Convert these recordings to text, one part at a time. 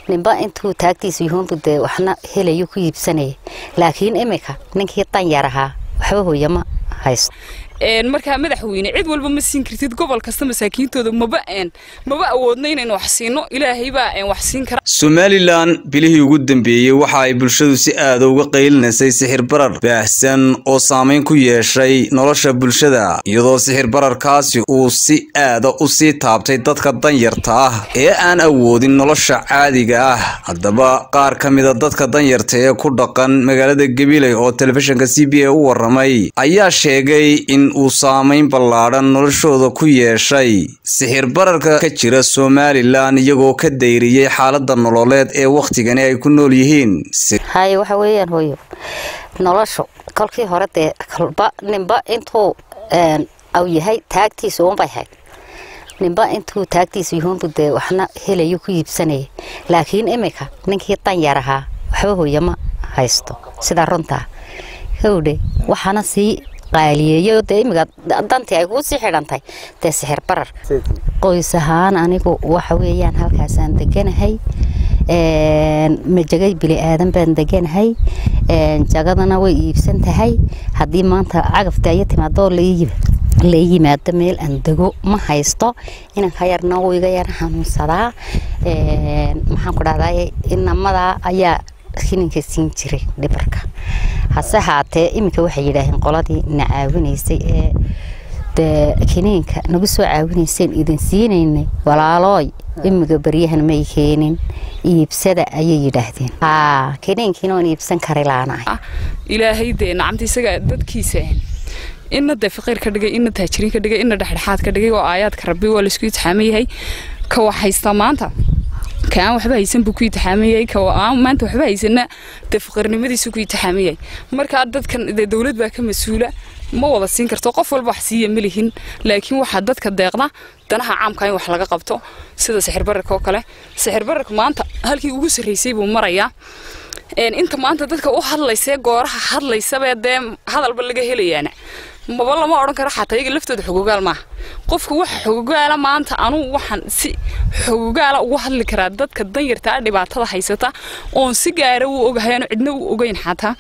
ninba intuu taagtiisa yuhuunbu dee waxna helayo ku iibsanaya laakiin iminka ninkii danyar ahaa waxba hooyama haysto markaa madaxweyne cid walba ma siin kartid gobol kasta masaakiintooda maba maba awoodno inaynu wax siino ilaahay baa wax siin kara somalilan bilihii ugu dambeeyey waxa ay bulshadu si aada uga qaylinaysay sixir barar baahsan oo saameyn ku yeeshay nolosha bulshada iyadoo sixir bararkaasi uu si aada u sii taabtay dadka danyarta ah ee aan awoodin nolosha caadiga ah haddaba qaar ka mida dadka danyarta ee ku dhaqan magaalada gabiley oo telefishinka c b a u waramay ayaa sheegay in uu saameyn ballaadhan noloshooda ku yeeshay sixir bararka ka jira somalilan iyagoo ka dayriyey xaalada nololeed ee wakhtigani ay ku nool yihiin haye waxa weeyaan hooyo noloshu kolkii hore dee kolba ninba intuu aw yahay taagtiisa uunbay hayd ninba intuu taagtiisa yuhuunbu dee waxna helayo ku iibsanaya laakiin iminka ninkii danyar ahaa waxba hooyama haysto sidaa runtaa howdhe waxaana sii qaaliyeeyo dee imiga dantii ay kuu sii xidhantahay dee sixir barar qoys ahaan anigu waxa weeyaan halkaasaan deganahay majagay bili aadan baan deganahay jagadana way iibsan tahay haddii maanta cagafta aya timaadoo la yimaado meel aan dego ma haysto inanka yarna wuu iga yar xanuunsadaa maxaan ku dhahday inamadaa ayaa kininka siin jiray dhibarka hase haatee iminka waxay yidhaaheen qoladii na caawinaysay ee dee kiniinka nagu soo caawinayseen idin siinaynay walaalooy imiga baryahan may keenin iibsada ayay yidhaahdeen haa kiniinkiina waan iibsan kari laanahay ilaahay dee nacamta isaga dadkiisa ina dee faqiir ka dhigay ina taajiriin ka dhigay ina dhexdhexaad ka dhigay oo aayaadka rabbi waa laisku itixaaman yahay ka wax haysta maanta ka aan waxba haysan buu ku itixaamayay ka aan maanta waxba haysana dee faqiirnimadiisu ku itixaamayay markaa dadkan dee dowlad baa ka mas-uula ma wada siin karto qof walba wax siiya ma lihin laakiin waxaa dadka deeqda danaha caamka in wax laga qabto sida sixir bararka oo kale sixir bararka maanta halkii ugu sarreysay buu marayaa inta maanta dadka u hadlaysee gooraha hadlaysabee dee hadalba laga helayaana maba lama odhan karo xataa iyaga laftooda xogogaal maaha qofka waxa xogogaala maanta anuu waxaan si xogogaala ugu hadli karaa dadka danyartaa dhibaatada haysata oon si gaara u ogahay aanu cidna u ogeyn xataa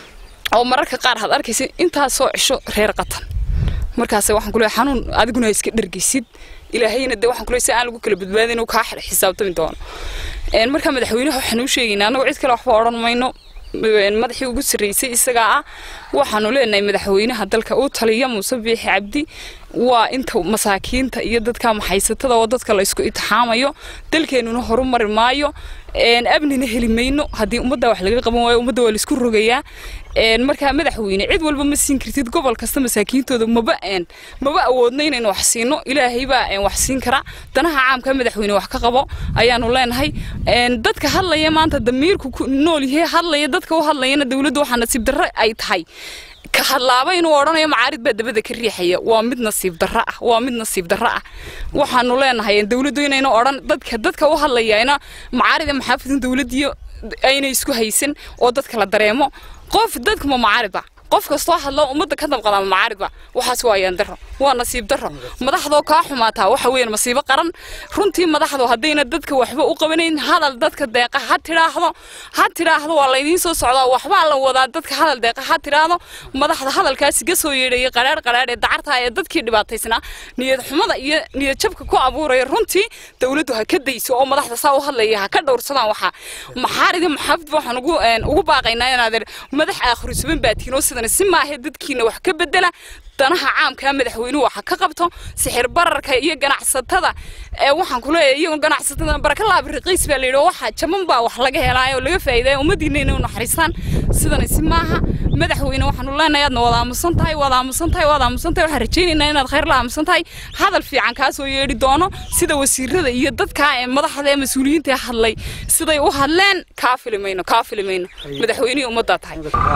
oo mararka qaar had arkaysa intaasoo cisho reer qatan markaas waxaan kuleeyahay xanuun adiguna iska dhargeysid ilaahayna dee waxaan kuleeyahay si aan lagu kala badbaadin inuu kaa xisaabtami doono markaa madaxweynaha waxaan u sheegaynaa annagoo cid kale waxba odhan mayno madaxii ugu sarreysay isagaa ah waxaanu leenahay madaxweynaha dalka u taliya muuse biixi cabdi waa inta masaakiinta iyo dadka maxaysatada oo dadka la isku itixaamayo dalkeenuna horumari maayo abnina heli mayno haddii ummadda wax laga qaban waayo ummadda waa laisku rogayaa markaa madaxweyne cid walba ma siin kartid gobol kasta masaakiintooda maba maba awoodno inaynu wax siino ilaahay baa wax siin kara danaha caamka madaxweyne wax ka qabo ayaanu leenahay dadka hadlaya maanta damiirku nool yahay hadlaya dadka u hadlayana dowladda waxaa nasiib darro ay tahay ka hadlaaba inuu odhanayo macaarid baa dabada ka riixaya waa mid nasiib darro ah waa mid nasiib darro ah waxaanu leenahay dowladdu inayna odhan dadka dadka u hadlayana macaarida maxaafidin dowladdiyo ayna isku haysan oo dadka la dareemo qof dadka ma macaarida qof kastoo hadlo ummadda ka dabqada ma macaarida waxaas waa ayaan darro waa nasiib darro madaxdoo kaa xumaataa waxa weeyaan masiibo qaran runtii madaxdu haddayna dadka waxba u qabanayn hadal dadka deeqa ha tidhaahdo ha tidhaahdo waa laydiin soo socdaa waxbaa la wadaa dadka hadal deeqa ha tidhaahdo madaxda hadalkaasi ka soo yeedhaya qaraar qaraar ee dacarta ee dadkii dhibaataysnaa niyad xumada iyo niyad jabka ku abuuraya runtii dowladdu ha ka dayso oo madaxda saa u hadlaya ha ka dhowrsadaan waxaa maxaaridi maxaafidba waxaan ugu ugu baaqaynaa inaad madax aakhiru suban baatiin oo sidan si maahe dadkiina wax ka bedela danaha caamka madaxweynuhu waxa ka qabto sixir bararka iyo ganacsatada waxaan ku leeyahay iyagu ganacsatada baraka laab raqiis baa layidhi waxa jaban baa wax laga helaayo laga faa'iidayo ummadiina inay u naxariistaan sidana si maaha madaxweyne waxaanu leenahay aadna wada aamusan tahay wada aamusan tahay wada aamusan tahay waxaan rajaynaynaa inaad khayr la aamusan tahay hadal fiican kaa soo yeedhi doono sida wasiirada iyo dadka ee madaxda ee mas-uuliyiinta hadlay siday u hadleen kaa filimayno kaa filimayno madaxweynihii ummaddaa tahay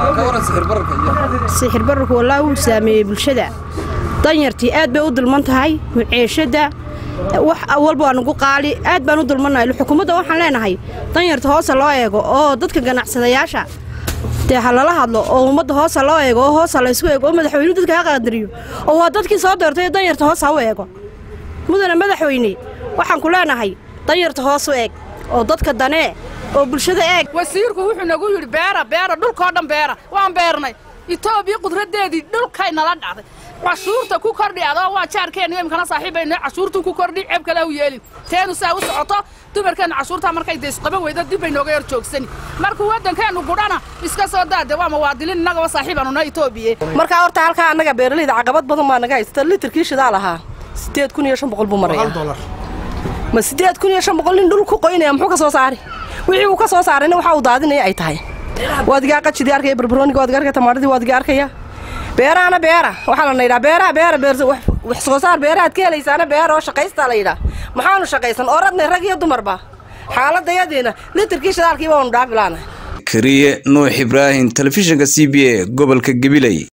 sixir bararku wallaahi wuu saameeyey bulshada danyartii aad bay u dulman tahay muceeshadda wax walba waa nagu qaali aad baan u dulmannahay xukuumadda waxaan leenahay danyarta hoosa loo eego oo dadka ganacsadayaasha dee ha lala hadlo oo ummadda hoosa loo eego oo hoosa laysku eego oo madaxweynuhu dadka ha qaadariyo oo waa dadkii soo doortay danyarta hoos ha u eego mudane madaxweyne waxaan ku leenahay danyarta hoos u eeg oo dadka danee oo bulshada eeg wasiirku wuxuu nagu yidhi beera beera dhulkoo dhan beera waan beernay itoobiya qudraddeedii dhulkay nala dhacday cashuurta ku kordhi adoo waa jaarkeenna imkana saaxiibayna cashuurtu ku kordhi ceeb kale u yeelin teenu saa u socoto dumarkeenna cashuurtaa markay daysqaban weyda dib bay nooga yar joogsani markuu waddankeennu gudhana iska soo daade waa muwaadiliin innagaba saaxiibaanuna itoobiya markaa horta halkaa annaga beeralayda caqabad badan baa naga haysta litirkii shidaa lahaa siddeed kun iyo shan boqol buu maraya ma siddeed kun iyo shan boqol nin dhul ku qoynaya muxuu ka soo saari wixii uu ka soo saarayna waxa uu daadinaya ay tahay waadiga qajidii arkaya barbarooniga waadiga arkaya tamaadhadii waadiga arkaya beerahana beera waxaa lana yidhaha beeraha beera beer wax soo saar beerahaad ka helaysaana beera oo shaqaystaa la yidhaha maxaanu shaqaysan oo radnay rag iyo dumarba xaaladayadiina litirkii shidaalkii baanu dhaafilaana kariye nuux ibraahim telefishinka c b a gobolka gabiley